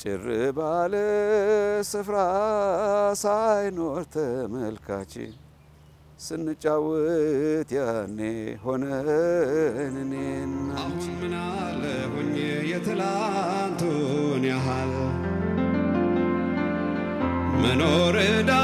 ጭር ባለ ስፍራ ሳይኖር ተመልካች ስንጫወት ያኔ ሆነን እኔና አንቺ ምናለሁኝ የትላንቱን ያህል መኖር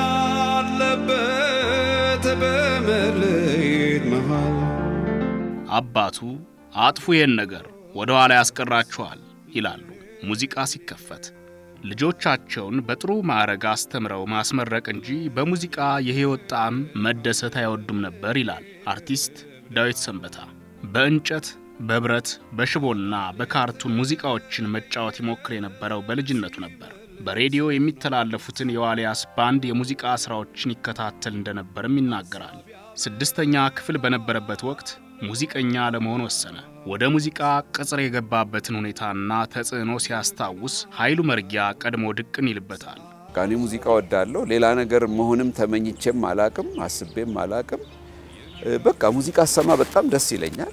እንዳለበት በመለየት መሃል አባቱ አጥፉ ይህን ነገር ወደ ኋላ ያስቀራችኋል ይላሉ። ሙዚቃ ሲከፈት ልጆቻቸውን በጥሩ ማዕረግ አስተምረው ማስመረቅ እንጂ በሙዚቃ የሕይወት ጣዕም መደሰት አይወዱም ነበር ይላል አርቲስት ዳዊት ሰንበታ። በእንጨት በብረት በሽቦና በካርቱን ሙዚቃዎችን መጫወት ይሞክር የነበረው በልጅነቱ ነበር። በሬዲዮ የሚተላለፉትን የዋልያስ ባንድ የሙዚቃ ሥራዎችን ይከታተል እንደነበርም ይናገራል። ስድስተኛ ክፍል በነበረበት ወቅት ሙዚቀኛ ለመሆን ወሰነ። ወደ ሙዚቃ ቅጽር የገባበትን ሁኔታና ተጽዕኖ ሲያስታውስ ኃይሉ መርጊያ ቀድሞ ድቅን ይልበታል። እኔ ሙዚቃ ወዳለሁ። ሌላ ነገር መሆንም ተመኝቼም አላቅም፣ አስቤም አላቅም። በቃ ሙዚቃ ሰማ በጣም ደስ ይለኛል።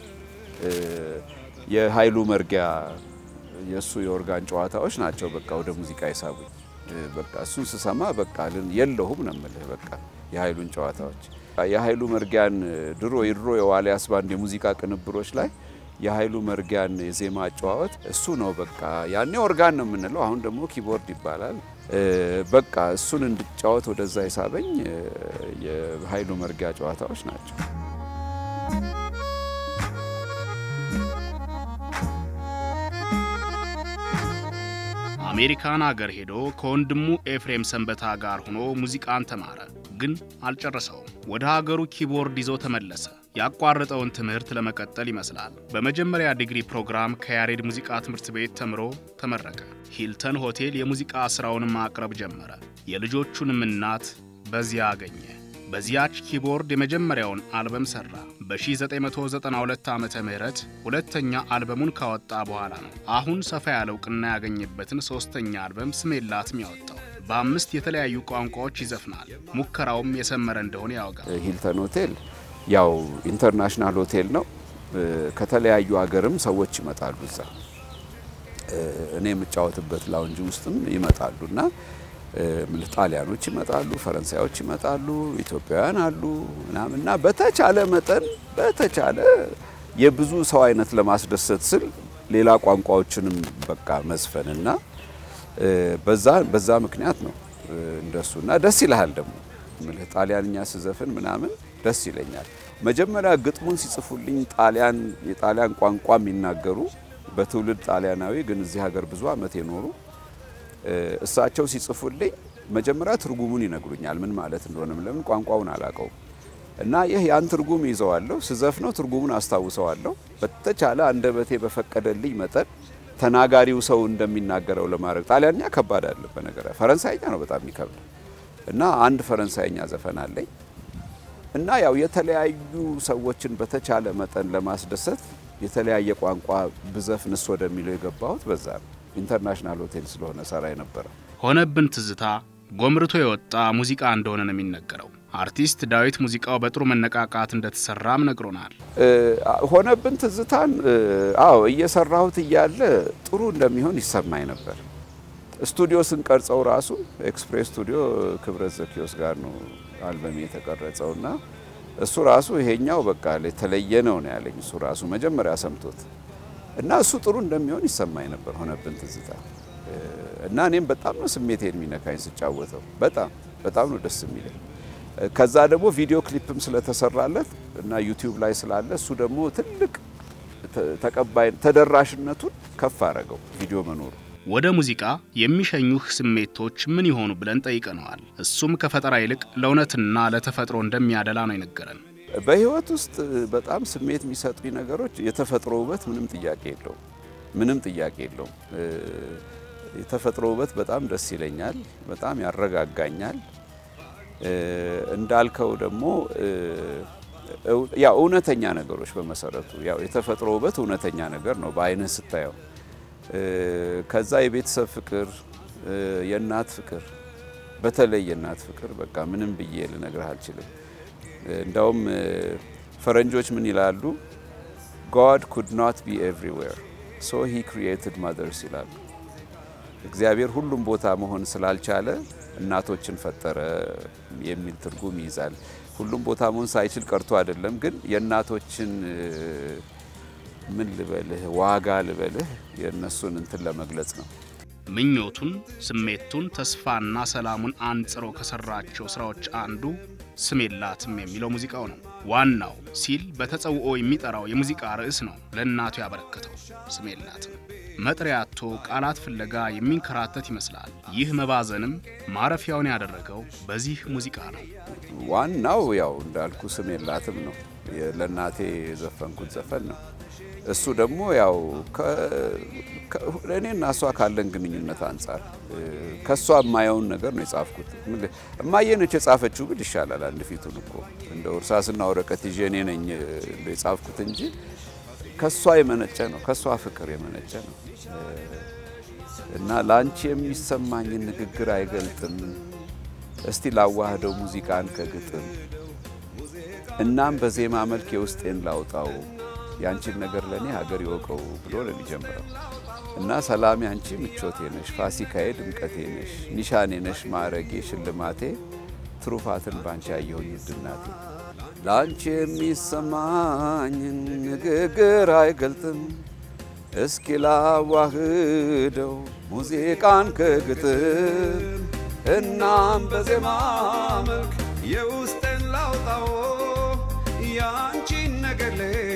የኃይሉ መርጊያ የእሱ የኦርጋን ጨዋታዎች ናቸው በቃ ወደ ሙዚቃ የሳቡኝ። በቃ እሱን ስሰማ በቃ የለሁም ነው የምልህ በቃ የኃይሉን ጨዋታዎች የኃይሉ መርጊያን ድሮ የድሮ የዋልያስ ባንድ የሙዚቃ ቅንብሮች ላይ የኃይሉ መርጊያን የዜማ አጨዋወት እሱ ነው በቃ ያኔ ኦርጋን ነው የምንለው፣ አሁን ደግሞ ኪቦርድ ይባላል። በቃ እሱን እንድጫወት ወደዛ የሳበኝ የኃይሉ መርጊያ ጨዋታዎች ናቸው። አሜሪካን አገር ሄዶ ከወንድሙ ኤፍሬም ሰንበታ ጋር ሆኖ ሙዚቃን ተማረ፣ ግን አልጨረሰውም። ወደ ሀገሩ ኪቦርድ ይዞ ተመለሰ። ያቋረጠውን ትምህርት ለመቀጠል ይመስላል። በመጀመሪያ ዲግሪ ፕሮግራም ከያሬድ ሙዚቃ ትምህርት ቤት ተምሮ ተመረቀ። ሂልተን ሆቴል የሙዚቃ ሥራውን ማቅረብ ጀመረ። የልጆቹንም እናት በዚያ አገኘ። በዚያች ኪቦርድ የመጀመሪያውን አልበም ሠራ። በ1992 ዓ ም ሁለተኛ አልበሙን ካወጣ በኋላ ነው አሁን ሰፋ ያለ እውቅና ያገኘበትን ሦስተኛ አልበም ስሜላትም ያወጣው። በአምስት የተለያዩ ቋንቋዎች ይዘፍናል። ሙከራውም የሰመረ እንደሆነ ያወጋል። ሂልተን ሆቴል ያው ኢንተርናሽናል ሆቴል ነው። ከተለያዩ ሀገርም ሰዎች ይመጣሉ እዛ እኔ የምጫወትበት ላውንጅ ውስጥም ይመጣሉ እና ምልህ ጣሊያኖች ይመጣሉ፣ ፈረንሳዮች ይመጣሉ፣ ኢትዮጵያውያን አሉ ምናምን እና በተቻለ መጠን በተቻለ የብዙ ሰው አይነት ለማስደሰት ስል ሌላ ቋንቋዎችንም በቃ መዝፈንና በዛ በዛ ምክንያት ነው እንደሱ እና ደስ ይልሃል ደግሞ ምልህ ጣሊያንኛ ስዘፍን ምናምን ደስ ይለኛል። መጀመሪያ ግጥሙን ሲጽፉልኝ ጣሊያን የጣሊያን ቋንቋ የሚናገሩ በትውልድ ጣሊያናዊ ግን እዚህ ሀገር ብዙ ዓመት የኖሩ እሳቸው ሲጽፉልኝ መጀመሪያ ትርጉሙን ይነግሩኛል፣ ምን ማለት እንደሆነም ለምን ቋንቋውን አላውቀውም። እና ይህ ያን ትርጉም ይዘዋለሁ፣ ስዘፍነው ትርጉሙን አስታውሰዋለሁ። በተቻለ አንደበቴ በፈቀደልኝ መጠን ተናጋሪው ሰው እንደሚናገረው ለማድረግ ጣሊያንኛ ከባድ አለ በነገር ፈረንሳይኛ ነው በጣም የሚከብድ እና አንድ ፈረንሳይኛ ዘፈን አለኝ እና ያው የተለያዩ ሰዎችን በተቻለ መጠን ለማስደሰት የተለያየ ቋንቋ ብዘፍንስ ወደሚለው የገባሁት በዛ ነው። ኢንተርናሽናል ሆቴል ስለሆነ ሰራ የነበረው ሆነብን ትዝታ ጎምርቶ የወጣ ሙዚቃ እንደሆነ ነው የሚነገረው። አርቲስት ዳዊት ሙዚቃው በጥሩ መነቃቃት እንደተሰራም ነግሮናል። ሆነብን ትዝታን አዎ እየሰራሁት እያለ ጥሩ እንደሚሆን ይሰማኝ ነበር። ስቱዲዮ ስንቀርጸው ራሱ ኤክስፕሬስ ስቱዲዮ ክብረት ዘኪዮስ ጋር ነው አልበም የተቀረጸው እና እሱ ራሱ ይሄኛው በቃ የተለየ ነው ነው ያለኝ። እሱ ራሱ መጀመሪያ ሰምቶት እና እሱ ጥሩ እንደሚሆን ይሰማኝ ነበር ሆነብን ትዝታ እና እኔም በጣም ነው ስሜቴን የሚነካኝ ስጫወተው፣ በጣም በጣም ነው ደስ የሚለኝ። ከዛ ደግሞ ቪዲዮ ክሊፕም ስለተሰራለት እና ዩቲዩብ ላይ ስላለ እሱ ደግሞ ትልቅ ተቀባይ ተደራሽነቱን ከፍ አረገው ቪዲዮ መኖሩ። ወደ ሙዚቃ የሚሸኙህ ስሜቶች ምን ይሆኑ ብለን ጠይቀነዋል። እሱም ከፈጠራ ይልቅ ለእውነትና ለተፈጥሮ እንደሚያደላ ነው የነገረን። በህይወት ውስጥ በጣም ስሜት የሚሰጡኝ ነገሮች የተፈጥሮ ውበት ምንም ጥያቄ የለውም። ምንም ጥያቄ የለውም። የተፈጥሮ ውበት በጣም ደስ ይለኛል፣ በጣም ያረጋጋኛል። እንዳልከው ደግሞ ያው እውነተኛ ነገሮች በመሰረቱ ያው የተፈጥሮ ውበት እውነተኛ ነገር ነው በአይንህ ስታየው። ከዛ የቤተሰብ ፍቅር፣ የእናት ፍቅር፣ በተለይ የእናት ፍቅር በቃ ምንም ብዬ ልነግርህ አልችልም። እንዳውም ፈረንጆች ምን ይላሉ? God could not be everywhere so he created mothers ይላሉ። እግዚአብሔር ሁሉም ቦታ መሆን ስላልቻለ እናቶችን ፈጠረ የሚል ትርጉም ይይዛል። ሁሉም ቦታ መሆን ሳይችል ቀርቶ አይደለም፣ ግን የእናቶችን ምን ልበልህ ዋጋ ልበልህ የእነሱን እንትን ለመግለጽ ነው። ምኞቱን፣ ስሜቱን፣ ተስፋና ሰላሙን አንጽሮ ከሰራቸው ስራዎች አንዱ ስም የላትም የሚለው ሙዚቃው ነው። ዋናው ሲል በተጸውኦ የሚጠራው የሙዚቃ ርዕስ ነው ለእናቱ ያበረከተው ስም የላትም። መጥሪያ አጥቶ ቃላት ፍለጋ የሚንከራተት ይመስላል። ይህ መባዘንም ማረፊያውን ያደረገው በዚህ ሙዚቃ ነው። ዋናው ያው እንዳልኩ ስም የላትም ነው። ለእናቴ የዘፈንኩት ዘፈን ነው። እሱ ደግሞ ያው እኔና እሷ ካለን ግንኙነት አንጻር ከእሷ የማየውን ነገር ነው የጻፍኩት። እማዬ ነች የጻፈችው ብል ይሻላል። አንድ ፊቱን እኮ እንደ እርሳስና ወረቀት ይዤ እኔ ነኝ የጻፍኩት እንጂ ከእሷ የመነጨ ነው። ከእሷ ፍቅር የመነጨ ነው እና ለአንቺ የሚሰማኝን ንግግር አይገልጥም። እስቲ ላዋህደው ሙዚቃን ከግጥም እናም በዜማ መልክ የውስጤን ላውጣው የአንቺን ነገር ለእኔ ሀገር ይወቀው ብሎ ነው የሚጀምረው እና ሰላሜ አንቺ ምቾቴ ነሽ፣ ፋሲካዬ ድምቀቴ ነሽ፣ ኒሻኔ ነሽ ማዕረጌ ሽልማቴ ትሩፋትን ባንቺ ያየሁኝ ውድናቴ ለአንቺ የሚሰማኝን ንግግር አይገልጥም እስኪ ላዋህደው ሙዚቃን ከግጥም እናም በዜማ መልክ የውስጤን ላውጣው ያንቺን ነገር